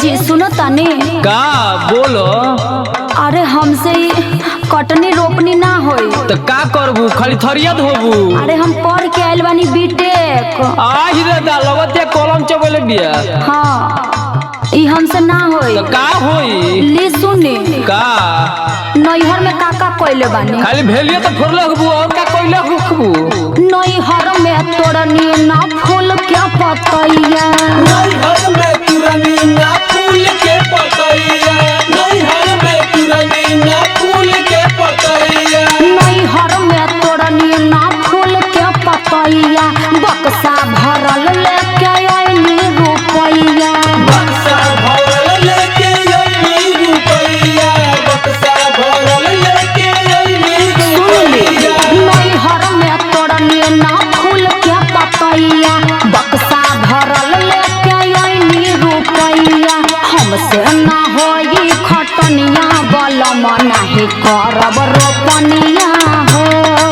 जी सुनो तनी का बोलो अरे हमसे ही कटनी रोपनी ना होई तो का करबू खाली थरिया धोबू अरे हम पढ़ के आइल बानी बीटेक आही रे दा लगते कलम चबले बिया हाँ ई हमसे ना होई तो का होई ली सुनी का नैहर में काका कोइले बानी खाली भेलिए तो फोड़ले हबू और का कोइले हबू नैहर में तोड़नी ना फूल के पतैया नैहर में तुरनी ना फूल के पतैया नैहर में तुरनी ना फूल के पतैया नैहर में तोड़नी ना फूल के पतैया बक्सा भरल लेके आइनी रुपैया बक्सा भरल लेके अइनी रुपैया बक्सा भरल लेके अइनी रुपैया नैहर में तोड़नी ना फूल के पतैया बक्सा भरल लेके आइनी रुपैया हमसे ना होई खटनिया बलम नाही करब रोपनिया हो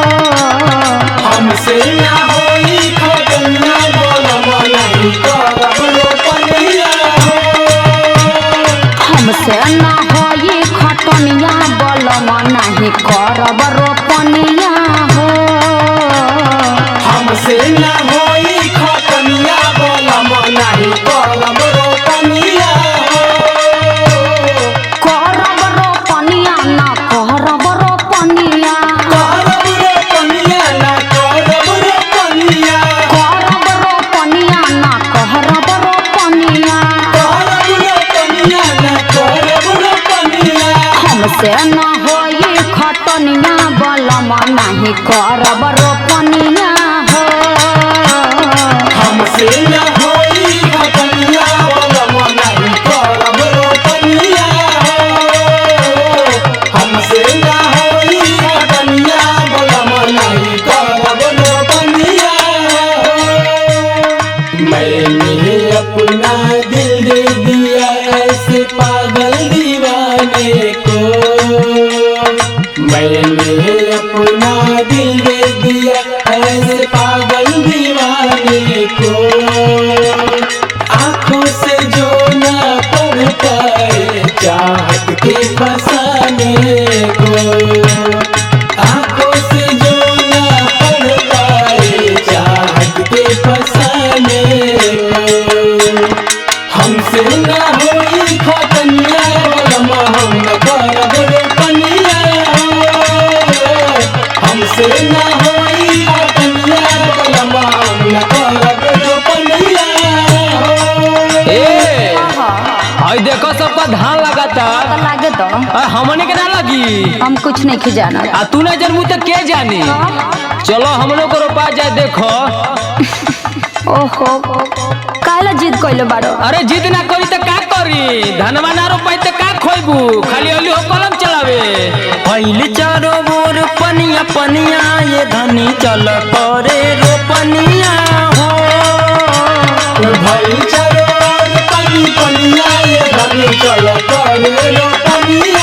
हमसे ना होई खगनिया बोलम नहीं करब रोपनिया हमसे ना होई खटनिया बलम नाही करब रोपनिया हो हमसे ना होई खगनिया बोलम नहीं करब रोपनिया करब रोपनिया ना करब रोपनिया करब रोपनिया ना करब रोपनिया करब रोपनिया ना करब रोपनिया करब रोपनिया ना करब रोपनिया हमसे ना होई खटनिया बलम नाही करब रोपनिया हो हमसे ना होई खगनिया बोलम नहीं करब रोपनिया हमसे ना होई खगनिया बोलम नहीं करब रोपनिया मैंने अपना दिल दे दिया ऐसे पागल दीवाने को मैंने अपना दिल दे दिया ऐसे पागल दीवाने को आंखों से जो ना पढ़ पाए चाहत के फसाने को आंखों से जो ना पढ़ पाए चाहत के फसाने को हमसे ना होई खतनिया बलम हम न करब रोपनिया हमसे ना होई खतनिया बलम हम न करब रोपनिया ए आई देखो सब पर धान लगाता लागे तो आ, हमने के ना लगी हम कुछ नहीं खिजाना आ तू ना जनमू तो के जानी चलो हम लोग को रोपा जाए देखो ओहो काला जिद कइले बारो अरे जिद ना करी तो का करी धनवा ना रोपाई तो का खोइबू खाली अली हो कलम चलावे फैल चारो बोर पनिया पनिया ये धनी चल करे रोपनिया हो भाई चलो पनी पनिया ये धनी चलो करे रोपनिया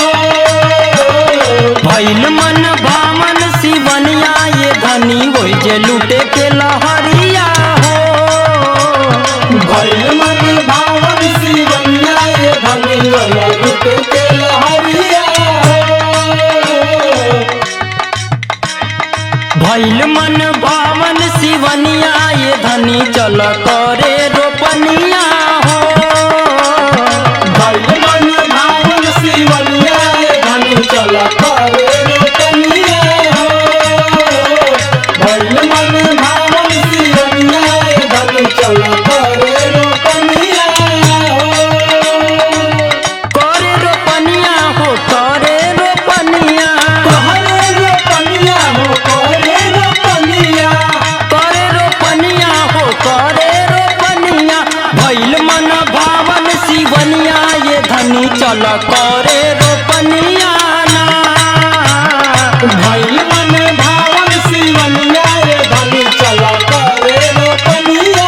भैल मन भामन शिवनिया ये धनी वही जे लूटे के लहरिया हो भैल मन भावन शिवनिया ये धनी वाला रुक के लहरिया भैल मन भावन शिवनिया ये धनी चल करे रोपनिया हो भैल मन भावन शिवनिया ये धनी चला करे रोपनिया भैल मन भावन शिवनिया ये धनी चला करे रोपनिया करे रोपनिया हो करे रोपनिया कहरे रोपनिया हो करे रोपनिया करे रोपनिया हो करे रोपनिया भैल मन भावन शिवनिया ये धनी चल करे रोपनिया ना भैल मन भावन शिवनिया ये धनी चला करे रोपनिया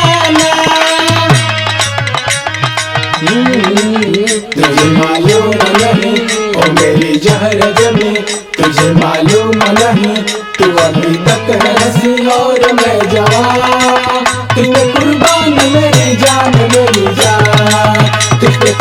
तुझे मालूम नहीं ओ मेरी जहर जमी तुझे मालूम नहीं तू अभी तक है हंसी और मैं जवान तुझे कुर्बान मेरी जान मेरी जान तुझे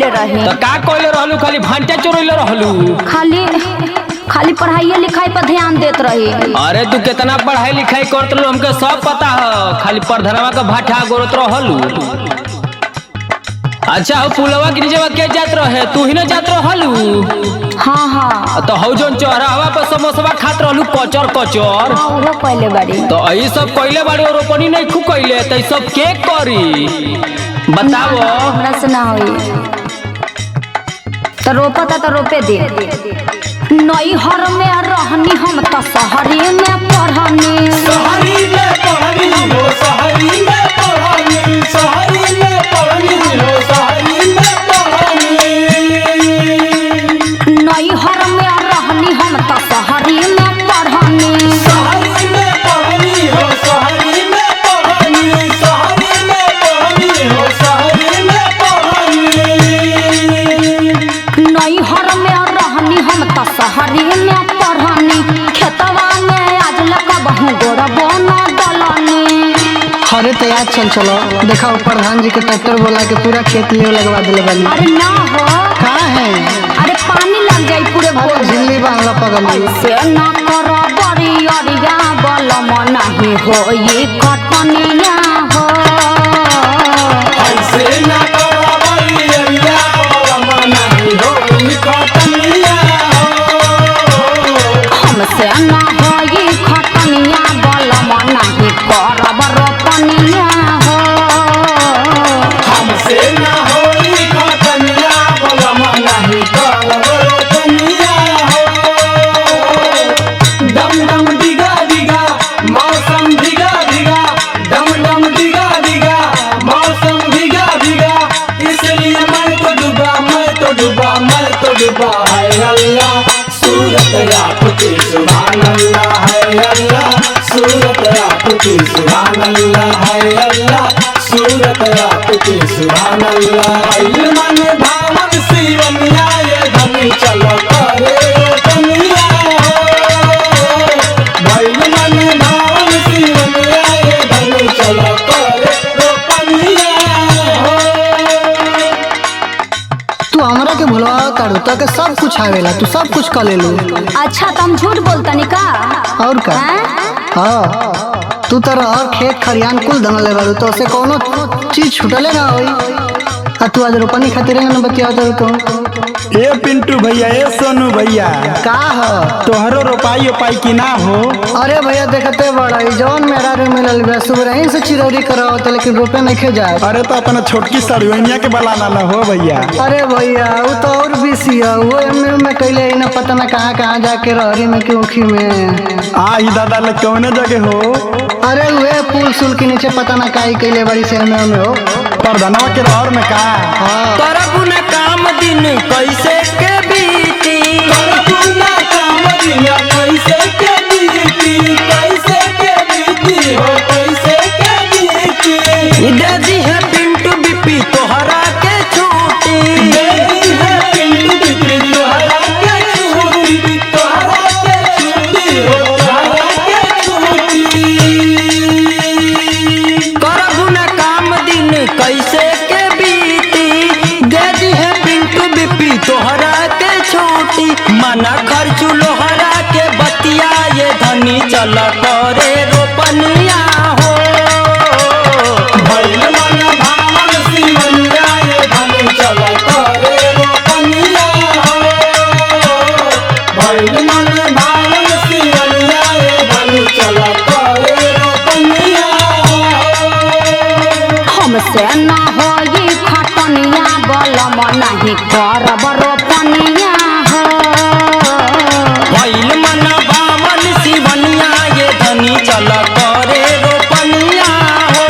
कैले रही तो का कोइले रहलू खाली भांटा चोरैले रहलू खाली खाली पढ़ाइए लिखाई पर ध्यान देत रही अरे तू कितना पढ़ाई लिखाई करत रहलू हमके सब पता है खाली प्रधनवा का भाटा गोरत रहलू अच्छा हो पुलवा के नीचे के जात रहे तू ही ना जात रहलू हाँ हाँ तो हौ जोन चौराहा पर समोसवा खात रहलू कचर कचर हाँ, उहो कैले बाड़ी तो यही सब कइले बाड़ी और रोपनी नहीं खू कइले तो ई सब के करी बताओ हमरा से ना होई तो रोपता तो रोपे दे नैहर में रहनी हम तो शहरी में पढ़नी सहरी में पढ़नी हो सहरी में पढ़नी सहरी में पढ़नी हो सहरी में पढ़नी नैहर में रहनी हम तो शहरी में पढ़नी सहरी में पढ़नी हो सहरी में पढ़नी सहरी में पढ़नी हो सहरी में पढ़नी नैहर में रहनी हम तो शहरी में पढ़नी खेतवा में आज लगा बहु गोड़ बना दलनी अरे तो याद चल चलो देखा वो प्रधान जी के ट्रैक्टर बोला के पूरा खेत लिए लगवा दिले बानी अरे ना हो कहाँ है अरे पानी लग जाई पूरे अरे भोज झिल्ली बांधला पगली ऐसे न कर बड़ी अरिया बलम नहीं हो ये कटनिया हो ऐसे न करो बलिया बलम नहीं हो ई कटनिया हमसे न हो ये खटनिया बलम नहीं करब रोपनिया हो हमसे न होई कटनिया बलम नहीं करब रोपनिया हो डम डम डिगा डिगा मौसम डिगा डिगा डम डम डिगा डिगा मौसम डिगा डिगा इसलिए मैं तो डूबा मैं तो डूबा मैं तो डूबा है अल्लाह सूरत आपकी सुभान अल्लाह है अल्लाह सूरत आपकी सुभान अल्लाह है अल्लाह सूरत आपकी सुभान अल्लाह इल्म में भावन सीवनिया ये धनी चलो करे दुनिया हो भइल मन भावन सीवनिया ये धनी चलो करे रोपनिया हो तू हमरा के भुलवा कर तो के सब कुछ आवेला तू सब कुछ कर लेलू अच्छा तुम झूठ बोलतनी का और का हैं? हाँ तू तो और खेत खरियान कुल धंगले बारू तो से कोनो चीज छूटले ना होई आ तू आज रोपनी खातिर ना बतिया तो ए पिंटू भैया ए सोनू भैया का हो तोहरो रोपाई ओपाई की ना हो अरे भैया देखते बड़ा ई जौन मेरा रे मिलल बा सुबह ही से चिरौरी करावत लेकिन रोपे नहीं खे जाए अरे तो अपना छोटकी सड़ुनिया के बलाना ना हो भैया अरे भैया वो तो और बीसी है वो एमए में कैले ही ना पता ना कहाँ कहाँ जाके रहरी में कि उखी में आ ही दादा ले कौने जगह हो अरे वे पुल सुल के नीचे पता ना काई कैले बड़ी से एमए में हो प्रधनवा के रहर में का हाँ करबू न काम दिन कैसे के बीती करकुना कामरिया कैसे के बीती कैसे के बीती हो कैसे के बीती दे दी है पिंटू बिपी तोहरा के छूटी देवी है पिंडी बिपी तोहरा के छूटी तोहरा के छूटी हो तोहरा के छूटी करबू न काम दिन कैसे के बीती दे दी है पिंटू बिपी तोहरा के छूटी मना खर्चू लोहरा के बतिया ये धनी चल करे रोपनिया हो भइल मन भावन सिमनिया ये धन चल करे रोपनिया हो भइल मन भावन सिमनिया ये धन चल करे रोपनिया हो हमसे न हो ये खटनिया बलम नहीं करब रोपनिया हो भइल मन बामन शिवनिया ये धनी चल करे रोपनिया हो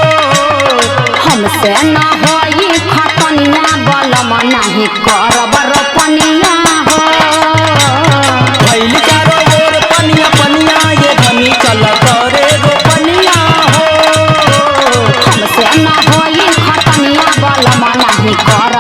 हमसे न हो ये खटनिया बलम नहीं करब रोपनिया हो भइल चारो ओर पनिया पनिया ये धनी चल करे रोपनिया हो हमसे न हो ये खटनिया बलम नहीं करब